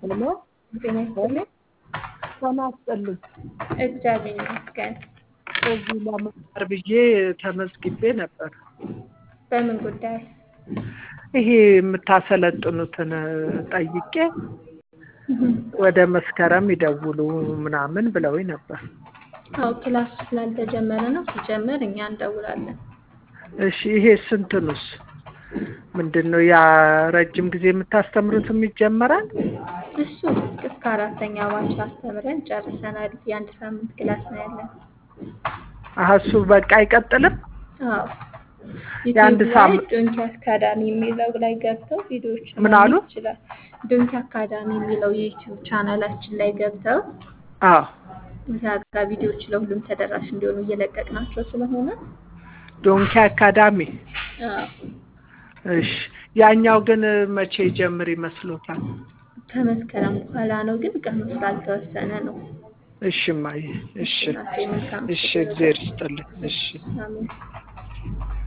ሄሎ ጤና ይስጥልኝ። ጤና ይስጥልኝ። እግዚአብሔር ይመስገን። እዚህ ለመማር ብዬ ተመዝግቤ ነበር። በምን ጉዳይ? ይሄ የምታሰለጥኑትን ጠይቄ ወደ መስከረም ይደውሉ ምናምን ብለውኝ ነበር። አዎ ክላስ ስላልተጀመረ ነው። ሲጀመር እኛ እንደውላለን። እሺ ይሄ ስንትኑስ ምንድን ነው? ያ ረጅም ጊዜ የምታስተምሩትም ይጀመራል? እሱ እስከ አራተኛ ባች አስተምረን ጨርሰናል። የአንድ ሳምንት ክላስ ነው ያለን። አሀ እሱ በቃ አይቀጥልም? አዎ የአንድ ዩቲዩብ ላይ ሳምንት ዶንኪ አካዳሚ የሚለው ላይ ገብተው ቪዲዮዎች ምን አሉ? ይችላል። ዶንኪ አካዳሚ የሚለው የዩቲዩብ ቻናላችን ላይ ገብተው አዎ እዛ ጋር ቪዲዮዎች ለሁሉም ተደራሽ እንዲሆኑ እየለቀቅናቸው ስለሆነ ዶንኪ አካዳሚ። አዎ እሺ ያኛው ግን መቼ ጀምር ይመስሎታል? ከመስከረም በኋላ ነው፣ ግን ቀኑ ስላልተወሰነ ነው። እሺ እማዬ፣ እሺ እናቴ መልካም እሺ፣ እግዚአብሔር ይስጥልኝ። እሺ አሜን።